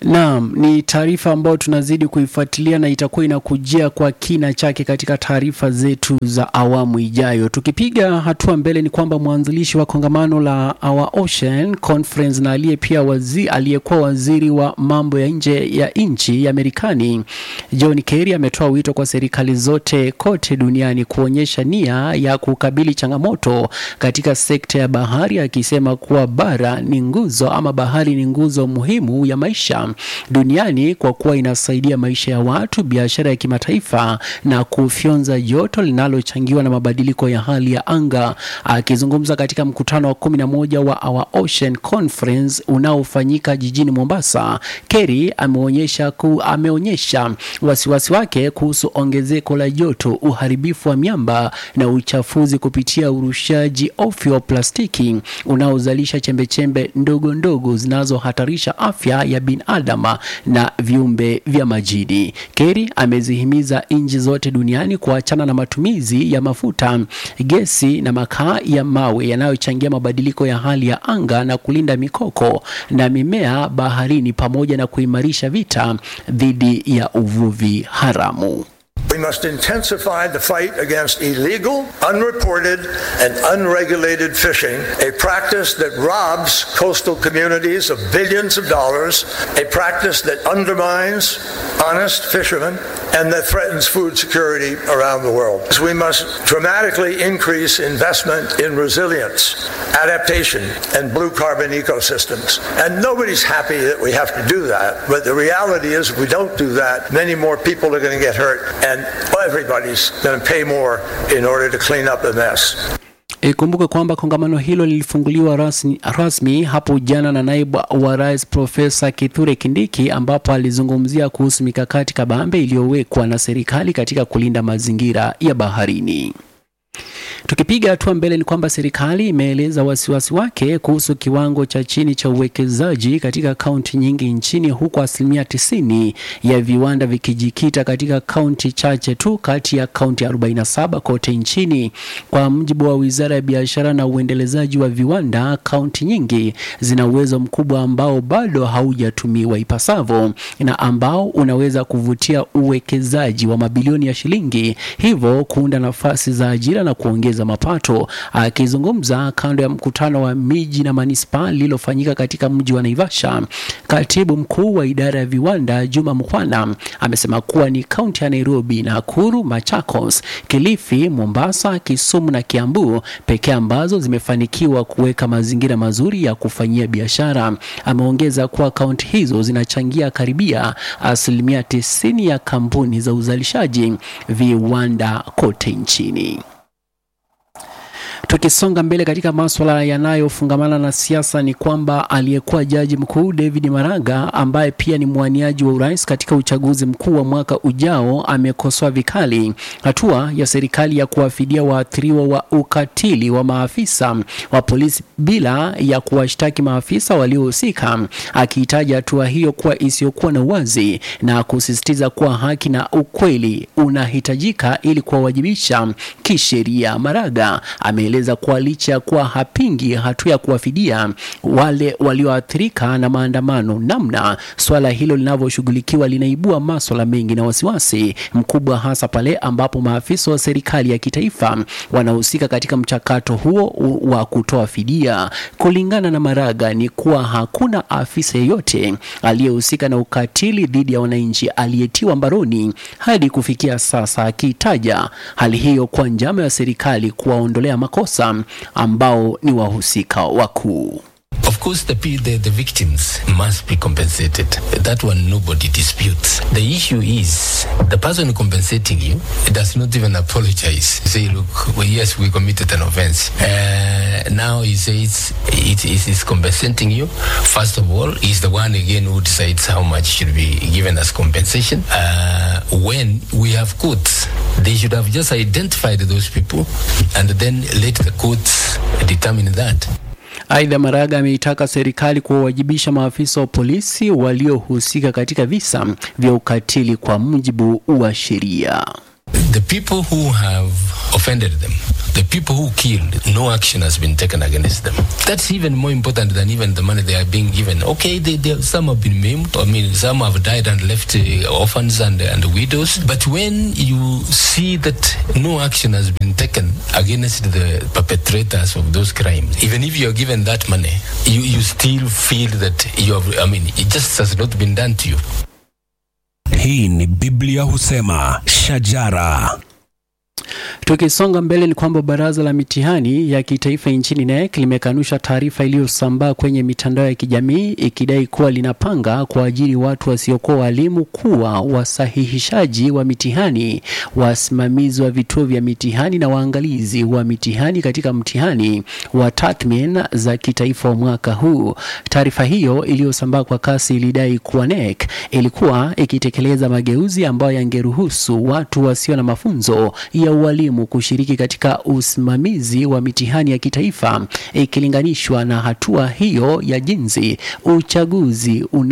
Naam, ni taarifa ambayo tunazidi kuifuatilia na itakuwa inakujia kwa kina chake katika taarifa zetu za awamu ijayo. Tukipiga hatua mbele, ni kwamba mwanzilishi wa kongamano la Our Ocean Conference na aliye pia wazi, aliyekuwa waziri wa mambo ya nje ya nchi ya Marekani John Kerry ametoa wito kwa serikali zote kote duniani kuonyesha nia ya kukabili changamoto katika sekta ya bahari, akisema kuwa bara ni nguzo ama bahari ni nguzo muhimu ya maisha duniani kwa kuwa inasaidia maisha ya watu, biashara ya kimataifa na kufyonza joto linalochangiwa na mabadiliko ya hali ya anga. Akizungumza katika mkutano wa kumi na moja wa Our Ocean Conference unaofanyika jijini Mombasa, Kerry ameonyesha ku, ameonyesha wasiwasi wake kuhusu ongezeko la joto, uharibifu wa miamba na uchafuzi kupitia urushaji ovyo wa plastiki unaozalisha chembechembe ndogo ndogo zinazohatarisha afya ya binadamu na viumbe vya majini. Kerry amezihimiza nchi zote duniani kuachana na matumizi ya mafuta, gesi na makaa ya mawe yanayochangia mabadiliko ya hali ya anga na kulinda mikoko na mimea baharini pamoja na kuimarisha vita dhidi ya uvuvi haramu. We must intensify the fight against illegal, unreported, and unregulated fishing, a practice that robs coastal communities of billions of dollars, a practice that undermines honest fishermen, and that threatens food security around the world. We must dramatically increase investment in resilience, adaptation, and blue carbon ecosystems. And nobody's happy that we have to do that, but the reality is if we don't do that, many more people are going to get hurt, and everybody's going to pay more in order to clean up the mess. Ikumbuke kwamba kongamano hilo lilifunguliwa rasmi, rasmi hapo jana na naibu wa rais Profesa Kithure Kindiki, ambapo alizungumzia kuhusu mikakati kabambe iliyowekwa na serikali katika kulinda mazingira ya baharini. Tukipiga hatua mbele ni kwamba serikali imeeleza wasiwasi wake kuhusu kiwango cha chini cha uwekezaji katika kaunti nyingi nchini, huku asilimia tisini ya viwanda vikijikita katika kaunti chache tu kati ya kaunti 47 kote nchini. Kwa mujibu wa wizara ya biashara na uendelezaji wa viwanda, kaunti nyingi zina uwezo mkubwa ambao bado haujatumiwa ipasavyo na ambao unaweza kuvutia uwekezaji wa mabilioni ya shilingi, hivyo kuunda nafasi za ajira na kuongeza mapato. Akizungumza kando ya mkutano wa miji na manispaa lililofanyika katika mji wa Naivasha, katibu mkuu wa idara ya viwanda Juma Mkhwana amesema kuwa ni kaunti ya Nairobi, Nakuru, Machakos, Kilifi, Mombasa, Kisumu na Kiambu pekee ambazo zimefanikiwa kuweka mazingira mazuri ya kufanyia biashara. Ameongeza kuwa kaunti hizo zinachangia karibia asilimia tisini ya kampuni za uzalishaji viwanda kote nchini. Tukisonga mbele katika maswala yanayofungamana na siasa ni kwamba aliyekuwa jaji mkuu David Maraga ambaye pia ni mwaniaji wa urais katika uchaguzi mkuu wa mwaka ujao amekosoa vikali hatua ya serikali ya kuwafidia waathiriwa wa ukatili wa maafisa wa polisi bila ya kuwashtaki maafisa waliohusika, akihitaja hatua hiyo kuwa isiyokuwa na uwazi na kusisitiza kuwa haki na ukweli unahitajika ili kuwawajibisha kisheria. Maraga ameeleza kuwa licha ya kuwa hapingi hatua ya kuwafidia wale walioathirika na maandamano, namna swala hilo linavyoshughulikiwa linaibua maswala mengi na wasiwasi mkubwa, hasa pale ambapo maafisa wa serikali ya kitaifa wanahusika katika mchakato huo wa kutoa fidia. Kulingana na Maraga ni kuwa hakuna afisa yeyote aliyehusika na ukatili dhidi ya wananchi aliyetiwa mbaroni hadi kufikia sasa, akitaja hali hiyo kwa njama ya serikali kuwaondolea makosa ambao ni wahusika wakuu. Of course, the, the, the victims must be compensated. That one nobody disputes. The issue is the person compensating you does not even apologize. Say, look, well, yes, we committed an offense. Uh, now he says it is compensating you. First of all, he's the one again who decides how much should be given as compensation. Uh, when we have courts, they should have just identified those people and then let the courts determine that. Aidha, Maraga ameitaka serikali kuwawajibisha maafisa wa polisi waliohusika katika visa vya ukatili kwa mujibu wa sheria. the people who have offended them, the people who killed, no action has been taken against them. That's even more important than even the money they are being given. Okay, they, they, some have been maimed. I mean, some have died and left uh, orphans and, and widows. But when you see that no action has been taken against the perpetrators of those crimes, even if you are given that money, you, you still feel that you have, I mean, it just has not been done to you. Hii ni Biblia husema shajara. Tukisonga mbele ni kwamba baraza la mitihani ya kitaifa nchini NEC limekanusha taarifa iliyosambaa kwenye mitandao ya kijamii ikidai kuwa linapanga kuajiri watu wasiokuwa walimu kuwa wasahihishaji wa mitihani, wasimamizi wa vituo vya mitihani na waangalizi wa mitihani katika mtihani wa tathmini za kitaifa wa mwaka huu. Taarifa hiyo iliyosambaa kwa kasi ilidai kuwa NEC ilikuwa ikitekeleza mageuzi ambayo yangeruhusu watu wasio na mafunzo ya ualimu kushiriki katika usimamizi wa mitihani ya kitaifa ikilinganishwa na hatua hiyo ya jinsi uchaguzi una